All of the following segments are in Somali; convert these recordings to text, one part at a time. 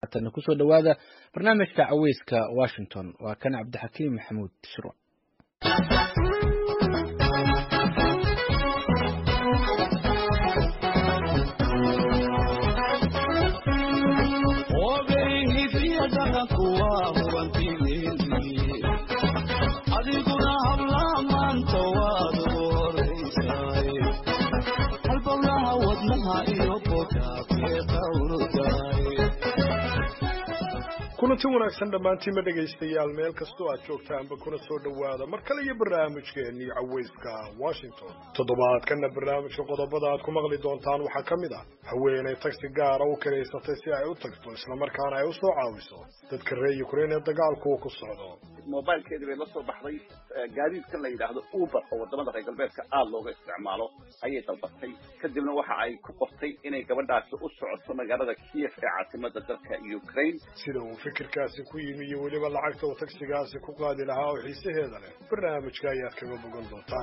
haatana kusoo dhowaada barnaamijka caweyska washington waa kan cabdixakiim maxamuud shiro adiguna habla maanta waad horeysaay halbowlaha wadnaha iyo bogaabee qawrudaay kulanti wanaagsan dhammaantiinma dhegaystayaal meel kastoo aad joogtaanba kuna soo dhowaada mar kale iyo barnaamijkeennii caweyska washington toddobaadkana barnaamijka qodobada aad ku maqli doontaan waxaa ka mid ah haweenay tagsi gaara u kiraysatay si ay u tagto islamarkaana ay u soo caawiso dadka reer ukrain ee dagaalku uu ku socdo mobilkeedii bay la soo baxday gaadiidkan la yidhaahdo uber oo wadamada reer galbeedka aada looga isticmaalo ayay dalbatay kadibna waxa ay ku qortay inay gabadhaasi u socoto magaalada kiev ee caasimada dalka ukraine sida uu fikirkaasi ku yimi iyo weliba lacagta uu tagsigaasi ku qaadi lahaa oo xiisaheeda leh barnaamijka ayaad kaga bogan doontaan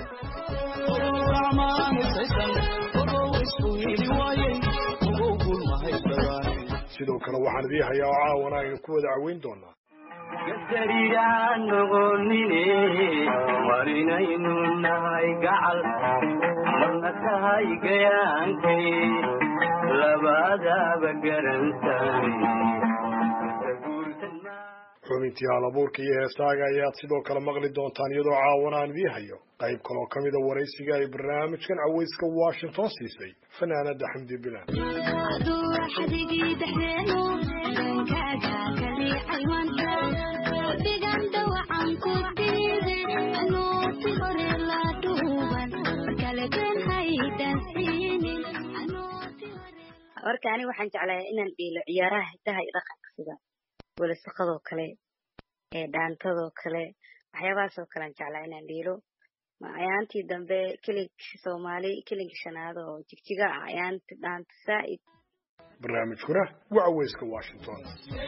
sidoo kale waxaan idii hayaa oo caawana aynu ku wada caweyn doonaa gasariyaa noqonine marinaynu nahay gacal marna tahay gayaankay labadaaba garantaay xubintii halabuurka iyo heesaaga ayaad sidoo kale maqli doontaan iyadoo caawana aan idii hayo qayb kaloo ka mida waraysiga ay barnaamijkan caweyska washington siisay fanaanada xamdi bilan marka aniga waxaan jeclahay inaan dhiilo ciyaaraha hidaha iyo dhaqanka sida welasaqadoo kale ee dhaantadoo kale waxyaabahaasoo kale aan jeclaa inaan dhiilo ayaantii dambe kelinkii soomaali kelinkii shanaad oo jigjiga ah ayaanti dhaanta saa'id barnaamijkuna waa caweyska washington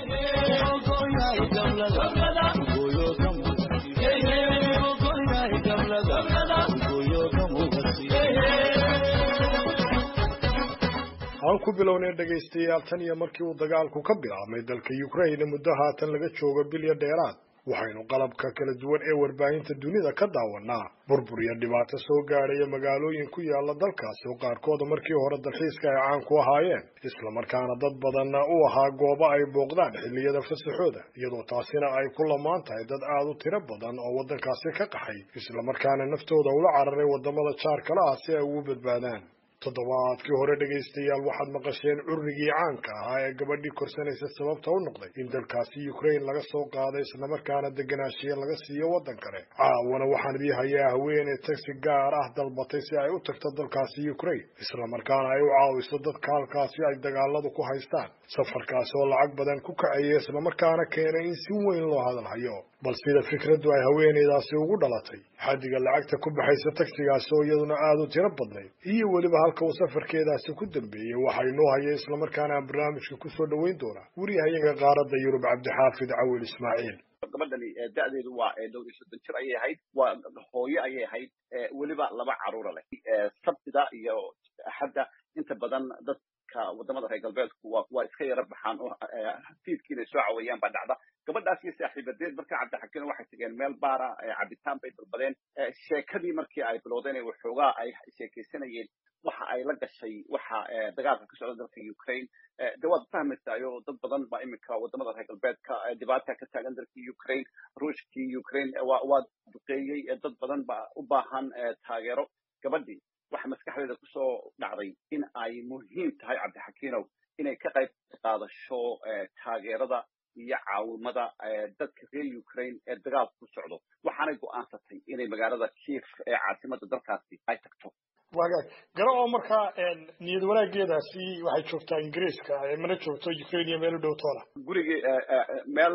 aan ku bilownay dhegaystayaal tan iyo markii uu dagaalku ka bilaabmay dalka ukraine muddo haatan laga joogo bilya dheeraad waxaynu qalabka kala duwan ee warbaahinta dunida ka daawanaa burbur iyo dhibaato soo gaadhaya magaalooyin ku yaala dalkaasi oo qaarkooda markii hore dalxiiska ay caan ku ahaayeen islamarkaana dad badanna u ahaa goobo ay booqdaan xilliyada fasaxooda iyadoo taasina ay ku lamaan tahay dad aada u tiro badan oo waddankaasi ka qaxay islamarkaana naftooda ula cararay waddamada jaarkala ah si ay ugu badbaadaan toddobaadkii hore dhegaystayaal waxaad maqasheen currigii caanka ahaa ee gabadhii korsanaysa sababta u noqday in dalkaasi ukraine laga soo qaaday islamarkaana deganaashiye laga siiyo waddan kale caawana waxaan idii hayaa haweeney tagsi gaar ah dalbatay si ay u tagto dalkaasi ukraine islamarkaana ay u caawiso dadka halkaasi ay dagaaladu ku haystaan safarkaasi oo lacag badan ku kacaya islamarkaana keenay in si weyn loo hadalhayo bal sida fikraddu ay haweeneydaasi ugu dhalatay xaddiga lacagta ku baxaysa tagsigaasi oo iyaduna aada u tiro badnayd iyo weliba halka uu safarkeedaasi ku dambeeyey waxa inoo haya islamarkaana aan barnaamijka kusoo dhoweyn doonaa wariyahayaga qaaradda yurub cabdixaafid cawil ismaaciil gabadhani da'deedu waa dhowr iyo soddon jir ayay ahayd waa hooyo ayay ahayd weliba laba caruura leh sabtida iyo axadda inta badan dadka wadamada reer galbeedku waa iska yara baxaan oo fiidkii inay soo cawayaan baa dhacda gabadhaas iyo saaxiibadeed marka cabdixakiin waxay tageen meel baara cabitaan bay dalbadeen sheekadii markii ay bilowdeen waxoogaa ay sheekaysanayeen waxa ay la gashay waxa dagaalka ka socda dalka ukraine de waad fahmaysaayo dad badan baa iminka wadamada reer galbeedka dhibaata ka taagan dalka ukraine ruushkii ukraine waa duqeeyey dad badan baa u baahan taageero gabadhii waxa maskaxdeeda kusoo dhacday in ay muhiim tahay cabdixakiinow inay ka qayb qaadasho taageerada iyo caawimada dadka reer ukraine ee dagaalka ku socdo waxaanay go'aansatay inay magaalada kiev ee caasimada dalkaasi ay tagto wagaag garo oo markaa niyad wanaageedaasi waxay joogtaa ingiriiska mana joogto ukraine iyo meel u dhow toona gurigii meel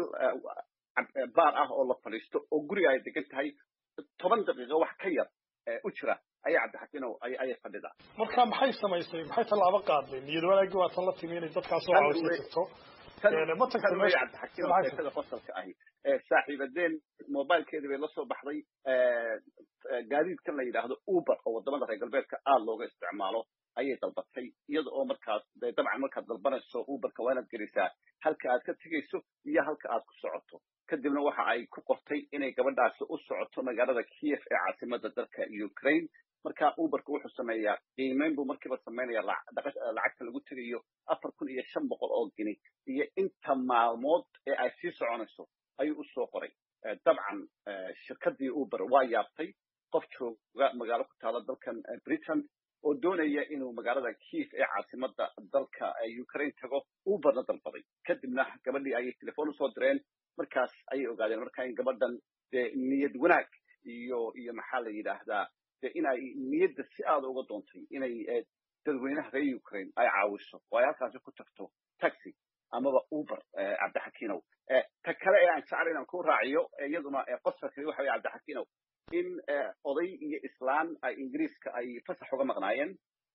baar ah oo la fadhiisto oo guriga ay degan tahay toban daqiiqo wax ka yar u jira ayaa cabdixakiinow ayay fadhidaa marka maxay samaysay maxay tallaabo qaaday niyad wanaagii waa tan la timi inay dadkaas oo caawisa tagto ma tagto meesha cabdixakiinow sheekada qosalka ahi saaxiibadeen mobilkeedii bay la soo baxday gaadiidkan la yidhaahdo uber oo wadamada reer galbeedka aada looga isticmaalo ayay dalbatay iyada oo markaas dee dabcan markaad dalbanayso uberka waa inaad gelisaa halka aad ka tegayso iyo halka aad ku socoto kadibna waxa ay ku qortay inay gabadhaasi u socoto magaalada kiev ee caasimada dalka ukraine marka uberka wuxuu sameeyaa qiimeyn buu markiiba sameynaya lacagta lagu tegayo afar kun iyo shan boqol oo gini iyo inta maalmood ee ay sii soconayso ayuu usoo qoray dabcan shirkadii uber waa yaabtay qof jooga magaalo ku taala dalkan britain oo doonaya inuu magaalada kiev ee caasimada dalka ukraine tago uberna dalbaday kadibna gabadhii ayay telefoon usoo direen markaas ayay ogaadeen marka in gabadhan dee niyad wanaag iyo iyo maxaa la yidhaahdaa dee in ay niyadda si aada uga doontay inay dadweynaha reer ukraine ay caawiso oo ay halkaasi ku tagto taxi amaba uber cabdixakiinow ta kale ee aan jeclay inaan ku raaciyo iyaduna qosfa kale waxa weye cabdixakiinow in oday iyo islaan ay ingiriiska ay fasax uga maqnaayeen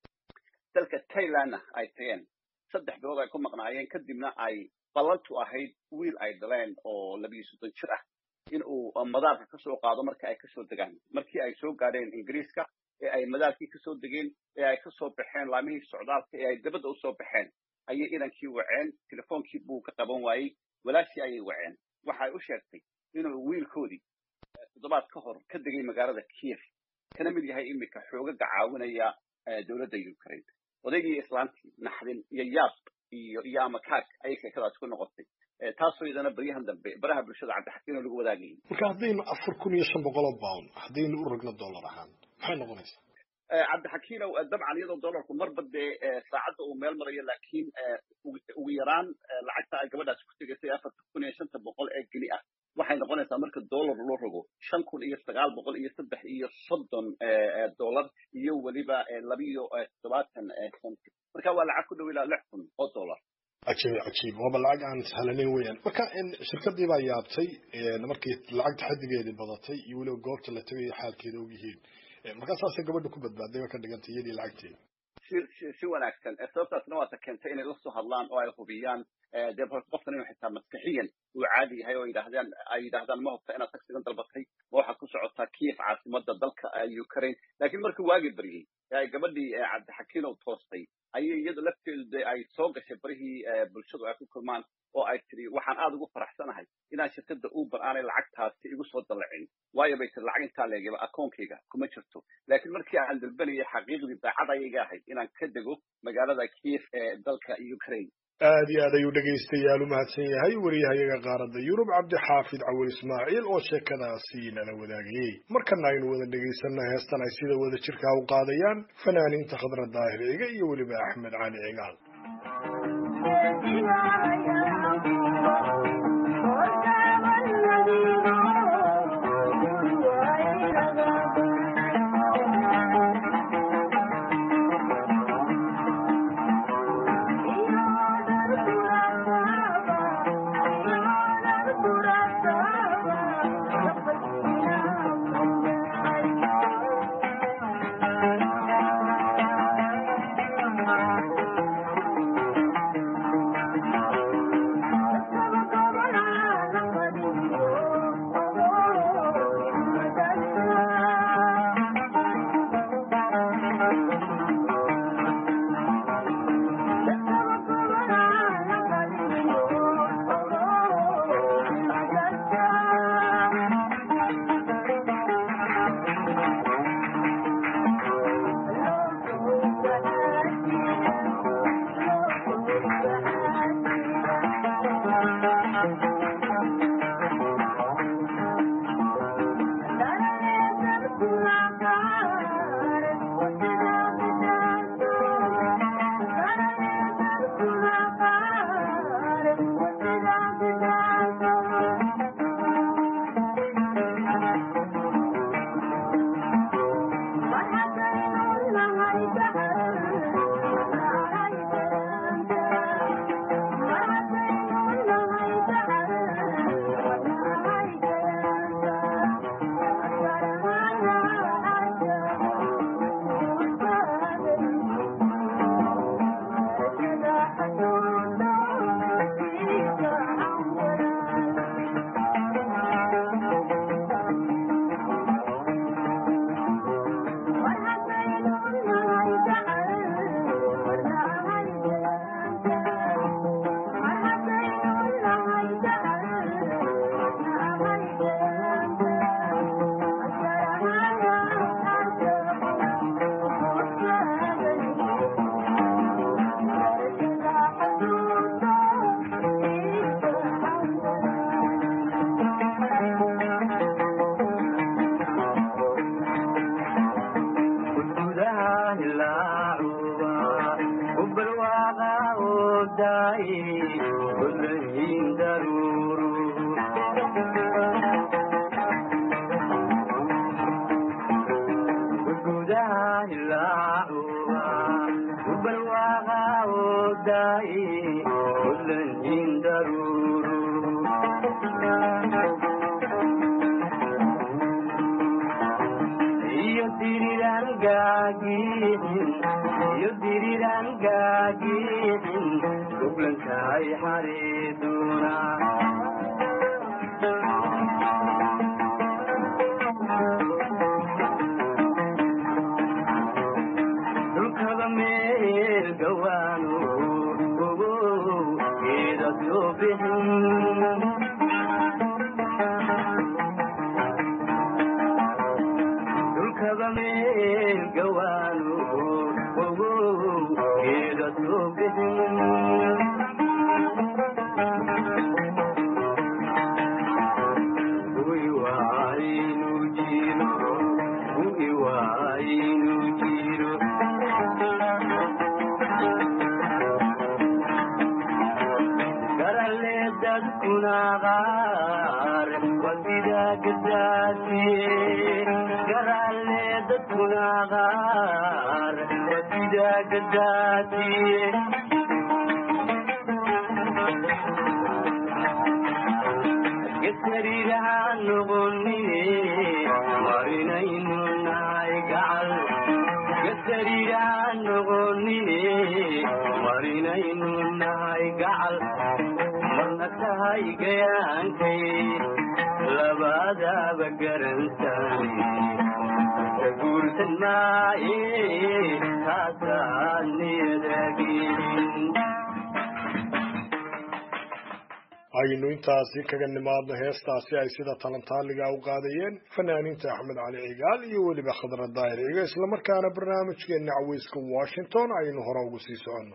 dalka thailandna ay tageen saddex bilood ay ku maqnaayeen kadibna ay ballantu ahayd wiil ay dhaleen oo labiyo soddon jir ah in uu madaarka kasoo qaado marka ay kasoo degaan markii ay soo gaadheen ingiriiska ee ay madaarkii kasoo degeen ee ay kasoo baxeen laamihii socdaalka ee ay dabadda usoo baxeen ayay inankii waceen telefoonkii buu ka qaban waayey walaashii ayay waceen waxay u sheegtay inuu wiilkoodii toddobaad ka hor ka degay magaalada kiev kana mid yahay iminka xoogaga caawinaya dowladda ukraine odaygii islaantii naxdin iyo yaab iyo iyo amakaag ayay sheekadaasi ku noqotay taasoo iyadana baryahan dambe baraha bulshada cabdixakiino lagu wadaagayay marka haddaynu afar kun iyo shan boqol oo pound haddaynu u ragno dollar ahaan maxay noqonaysaa cabdixakiinow dabcan iyadoo dollarku marba dee saacadda uu meel marayo laakiin ugu yaraan lacagta ay gabadhaasi ku tegaysay afarta kun iyo shanta boqol ee geni ah waxay noqonaysaa marka dollar loo rogo shan kun iyo sagaal boqol iyo saddex iyo soddon dollar iyo weliba labiyo toddobaatan centi marka waa lacag ku dhow ilaa lix kun oo dollar cajiib cajiib waaba lacag aan sahlanayn weeyaan marka shirkadii baa yaabtay markii lacagta xadigeedii badatay iyo weliba goobta la tegayo xaalkeeda og yihiin markaa saasay gabadha ku badbaaday ba ka dhigantay iyadii lacagteeda si wanaagsan sababtaasna waata keentay inay lasoo hadlaan oo ay hubiyaan dee qofkan inuu xitaa maskaxiyan uu caadi yahay oo yidhahdaan ay yidhahdaan ma hubta inaad taksigan dalbatay ma waxaad ku socotaa kiev caasimada dalka ukraine laakiin markii waagi baryey ee ay gabadhii cabdixakiinow toostay ayay iyada lafteedu dee ay soo gashay barihii bulshadu ay ku kulmaan oo ay tiri waxaan aada ugu faraxsanahay inaan shirkadda uber aanay lacagtaasi igu soo dallacin waayo bay tiri lacag intaa leegaba akoonkayga kuma jirto laakiin markii aan dalbanayay xaqiiqdii daacad ayaga ahayd inaan ka dego magaalada kiev ee dalka ukraine aad iyo aad ayuu dhegaystayaal u mahadsan yahay wariyahayaga qaaradda yurub cabdixaafid cawil ismaaciil oo sheekadaasi nala wadaagayey markana aynu wada dhegaysanna heestan ay sida wada jirkaa u qaadayaan fanaaniinta khadra daahir ciga iyo weliba axmed cali cigaal Thank you. daruuru iyo diriran gaagixin iyo diriran gaagixin goblankaay xariiduna dhulkaba meel gawaano ogow geeda soo bixin dhulkaba meel gawaano ogow geeda soo bixin Uy waaynu jiro, uy waaynu jiro. Garalle dadkuna qaar waa sidaa gadaasiye. Garalle dadkuna qaar waa sidaa gadaasiye. gasariirahaan noqonine marinaynu nahay gacal gasariirahaan noqonine marinaynu nahay gacal marna tahay gayaankay labadaaba garansani ka guursan maaye taasaa niyadaagin aynu intaasi kaga nimaadno heestaasi ay sida talantaaliga u qaadayeen fanaaniinta axmed cali cigaal iyo weliba khadra daahir ciga islamarkaana barnaamijkeena caweyska washington aynu hore ugu sii soconno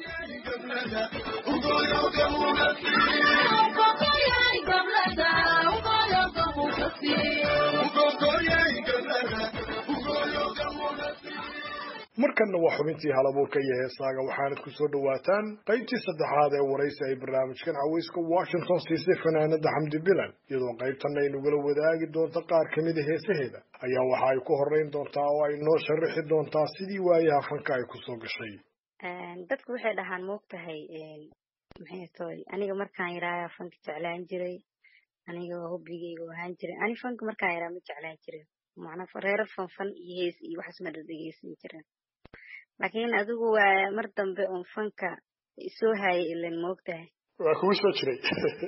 markanna waa xubintii halabuurka iyo heesaaga waxaanad ku soo dhowaataan qaybtii saddexaad ee waraysi ay barnaamijkan caweyska washington siisay fanaanada xamdi bilan iyadoo qaybtanna ay nagula wadaagi doonto qaar ka mida heesaheeda ayaa waxa ay ku horeyn doontaa oo ay noo sharaxi doontaa sidii waayaha fanka ay kusoo gashay dadku waxay dhahaan moogtahay maxay tahay aniga markaan yaraayaa fanka jeclaan jiray aniga hobbigayga ahaan jiray ani fanka markaan yaraa ma jeclaan jirin macnaa reero fanfan iyo hees iyo waxaas ma dhadhegeysan jirin laakiin adigu waa mar dambe uun fanka soo haayay ilan moogtahay waa kugu soo jiray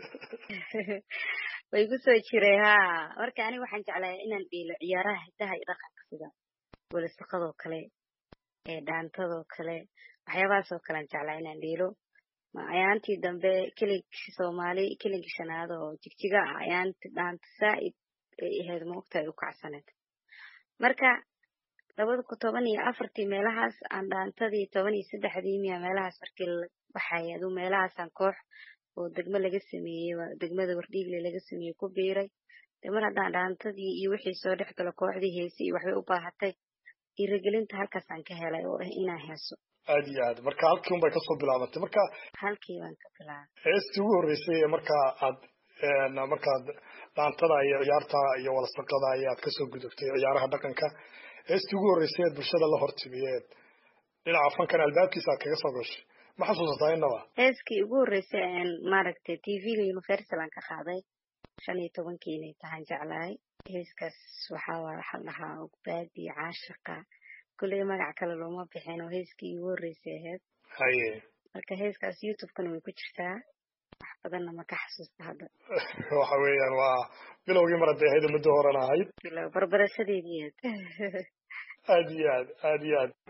way ku soo jiray haa marka aniga waxaan jeclaa inaan dhiilo ciyaaraha hidaha iyo dhaqanka sida welisaqadoo kale ee dhaantadoo kale waxyaabahaasoo kale aan jeclaa inaan dhiilo ayaantii dambe kelinkii soomaali kelinkii shanaad oo jigjiga ah ayaanti dhaanta saa'id ay ahayd moogtahay u kacsaneed marka labada ku toban iyo afartii meelahaas aan dhaantadii toban iyo saddexdii miya meelahaas markii la baxaya aduu meelahaasaan koox oo degmo laga sameeyey degmada wardhiigle laga sameeyey ku biiray de mar haddaan dhaantadii iyo wixii soo dhex galo kooxdii heesi iyo waxbay u baahatay dhiirigelinta halkaasaan ka helay oo ah inaan heeso aad iyo aad marka halkii un bay kasoo bilaabatay marka halkii baan ka bilaabay heestii ugu horreysay ee markaa aad markaad dhaantada iyo ciyaarta iyo walasaqada ayaad kasoo gudubtay ciyaaraha dhaqanka heestii ugu horreysay eed bulshada la hortimiyeed dhinaca fankan albaabkiisa aad kaga soo gashay ma xasuusataa inaba heeskii ugu horreysay aan maaragtay tvga universal aan ka qaaday shan iyo tobankii inay tahaan jeclahay heeskaas waxaa waa waxaa dhahaa ogbaadi caashaqa kulley magac kale looma bixin oo heeskii ugu horreysay ahayd haye marka heeskaas youtube-kana way ku jirtaa wax badanna ma ka xasuusta hadda waxa weeyaan waa bilowgii mar hadday ahayd muddo horena ahayd bilow barbarashadeedii aad iyo aad aad iyo aad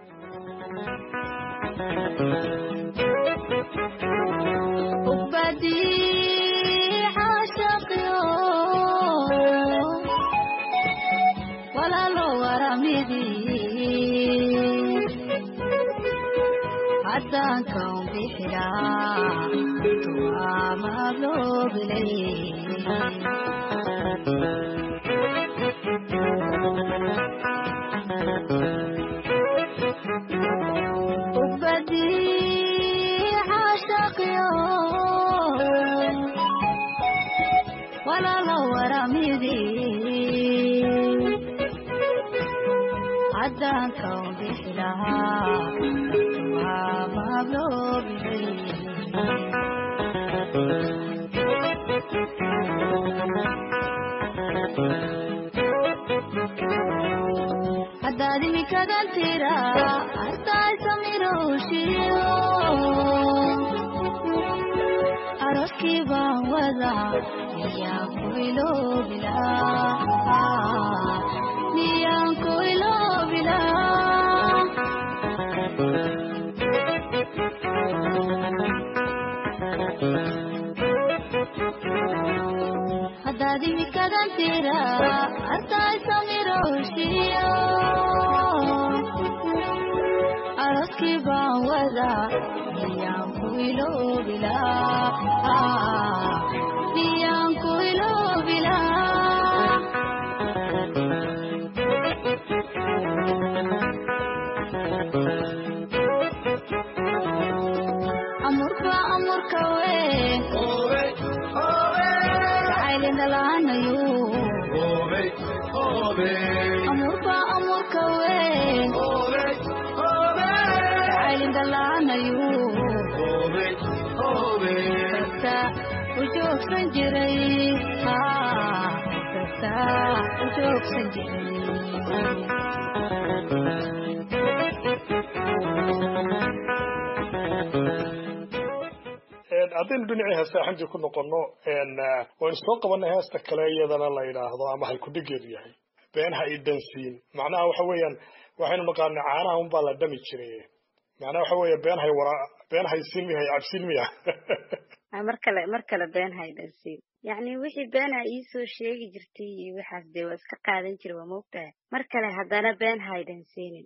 hadankan bixiraa tuamablobilay ubadi xashaqyo walala waramidi hadankan bixilahaa tuamablobilay kadantira artaay samirowshiyo aroskii baan wadaa miyaan ku iloobilaa miyaan ku iloobilaa haddaad imikadantira artaay samirowshiyo aroskii baan wadaa miyaan ku iloobilaa miyaan ku iloobilaa amurka amurka we jacaylindalaanayo amurka amurka we jacaylindalaanayo kasta u joogsan jiray kasta u joogsan jiray haddaynu dhinacii heestaaxintii ku noqono waynu soo qabanay heesta kale iyadana la yidhaahdo ama halkudhigeedu yahay beenha i dhansiin macnaha waxa weeyaan waxaynu naqaanay caanaha unbaa la dhami jiray macnaha waxa weeye beenhay wara beenhay siin miyahay cabsiin miya Ah, mar kale mar kale been haydhansiin yacni wixii beenaa iisoo sheegi jirtay iyo waxaas dee waa iska qaadan jira waa moogtahay mar kale haddana been haydhansiinin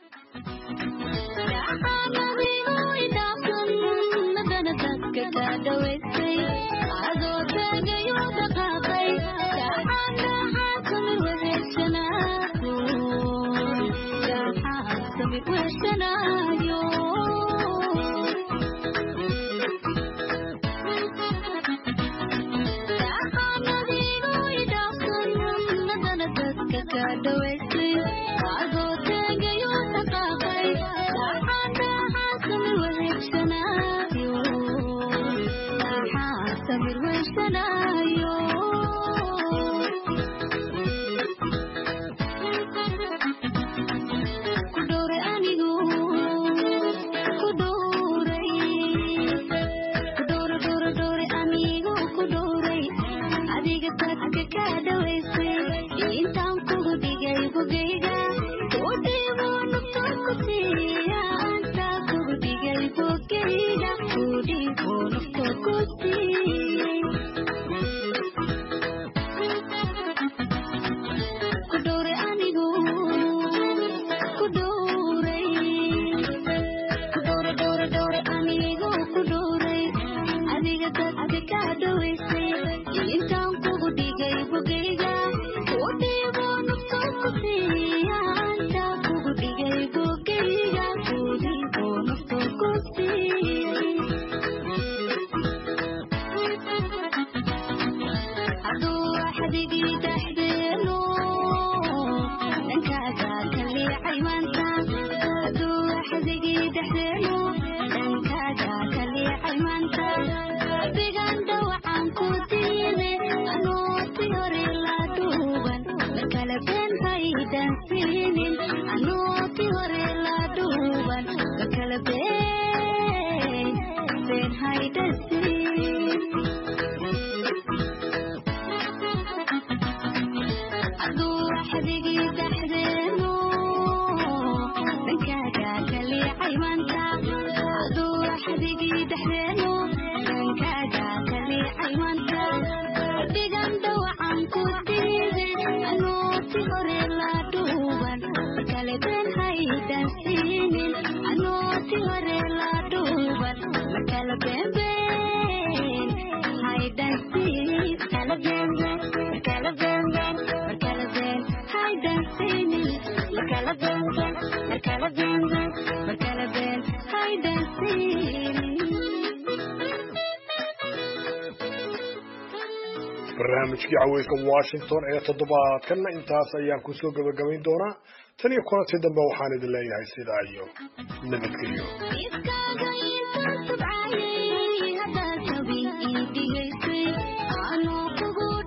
barnaamijkii caweyska washington ee toddobaadkanna intaas ayaan kusoo gabagabayn doonaa tan iyo kulantii dambe waxaan idin leeyahay sidaa iyo nabadgelyo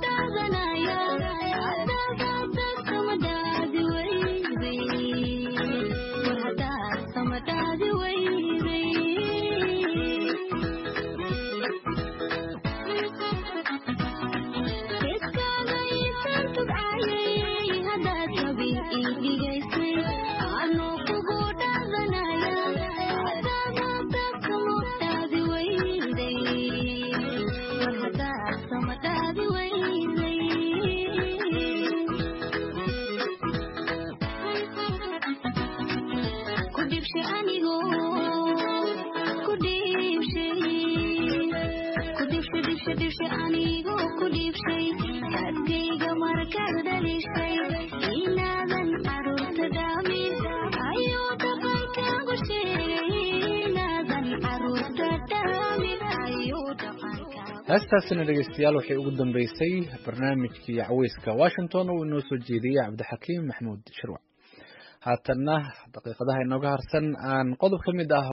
Thank you. dhibsha dhibsha anigoo ku dhiibshay adkayga markaad dhalishay inaadan caruurta dhaamin ayuu dhaqankaagu sheegay inaadan caruurta dhaamin ayuu dhaqankaagu heestaasina dhegeystayaal waxay ugu dambeysay barnaamijkii caweyska washington oo inoo soo jeediyey cabdixakiim maxmuud shirwac haatanna daqiiqadaha inooga harsan aan qodob ka mid ah